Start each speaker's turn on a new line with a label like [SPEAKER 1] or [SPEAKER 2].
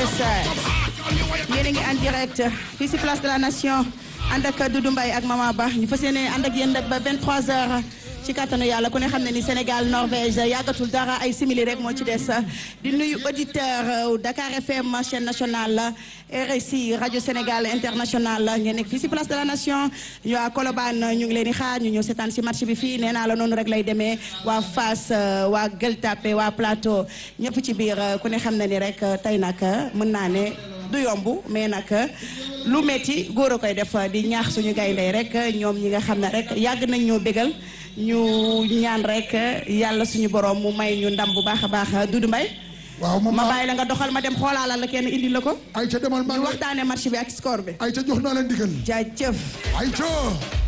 [SPEAKER 1] Thiès yéen a ngi en direct fii si place de la nation ànd ak Doudou Mbaye ak Mama Ba ñu fas yéene ànd ak yéen nag ba 23h ci kattanu yàlla ku ne xam ne ni Sénégal Norvège yàggatul dara ay simili rek moo ci des di nuyu auditeur Dakar FM chaîne nationale RSI rajo Sénégal international ngeen nekk fii si place de la nation ñu waa Colobane ñu ngi leen di xaar ñu ñëw seetaan si match bi fii nee naa la noonu rek lay demee waa Fass waa Gueule Tapée waa Plateau ñëpp ci biir ku ne xam ne ni rek tey nag mën naa ne du yomb mais nag lu metti góor a koy def di ñaax suñu gaynde rek ñoom ñi nga xam ne rek yàgg nañ ñoo bégal ñu ñaan rek yàlla suñu borom mu may ñu ndam bu baax a baax Doudou Mbaye
[SPEAKER 2] waaw moom
[SPEAKER 1] ma bàyyi la nga doxal ma dem xoolaalal la kenn indi la ko
[SPEAKER 2] ay ca demal maa
[SPEAKER 1] ñu
[SPEAKER 2] ngi
[SPEAKER 1] waxtaane match bi ak score bi
[SPEAKER 2] ay ca jox naa leen digal
[SPEAKER 1] jaajëf
[SPEAKER 2] ay ca